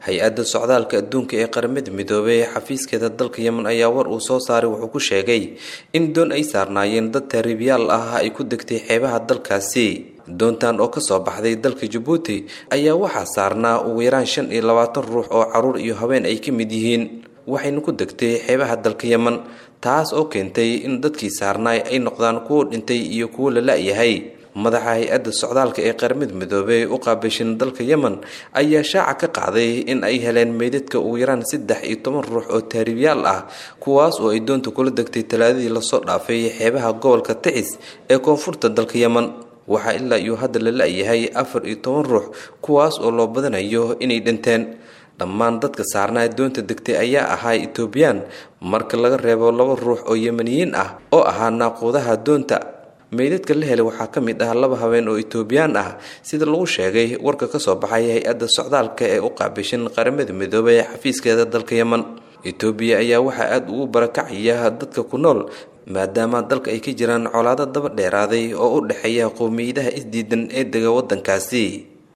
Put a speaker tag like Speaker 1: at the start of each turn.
Speaker 1: hay-adda socdaalka adduunka ee qaramada midoobey ee xafiiskeeda dalka yemen ayaa war uu soo saaray wuxuu ku sheegay in doon ay saarnaayeen dad taariibyaal ah ay ku degtay xeebaha dalkaasi doontan oo kasoo baxday dalka jabuuti ayaa waxaa saarnaa ugu yaraan shan iyo labaatan ruux oo caruur iyo haween ay ka mid yihiin waxayna ku degtay xeebaha dalka yemen taas oo keentay in dadkii saarnaay ay noqdaan kuwo dhintay iyo kuwo la la-yahay madaxa hay-adda socdaalka ee qaramada midoobey u qaabishan dalka yemen ayaa shaaca ka qaaday in ay heleen meydadka ugu yaraan saddex iyo toban ruux oo taariibyaal ah kuwaas oo ay doonta kula degtay talaadadii lasoo dhaafay xeebaha gobolka ticis ee koonfurta dalka yemen waxaa ilaa iyo hadda la la-yahay afar iyo toban ruux kuwaas oo loo badanayo inay dhinteen dhammaan dadka saarnaa doonta degtay ayaa ahaa etoobiyaan marka laga reebo laba ruux oo yemeniyiin ah oo ahaa naaquudaha doonta meydadka la helay waxaa ka mid ah laba haween oo etoobiyaan ah sida lagu sheegay warka kasoo baxay hay-adda socdaalka ee u qaabishan qaramada midoobey ee xafiiskeeda dalka yemen etoobiya ayaa waxaa aada ugu barakacaya dadka ku nool maadaama dalka ay ka jiraan colaado daba dheeraaday oo u dhexeeya qowmiyadaha isdiidan ee dega waddankaasi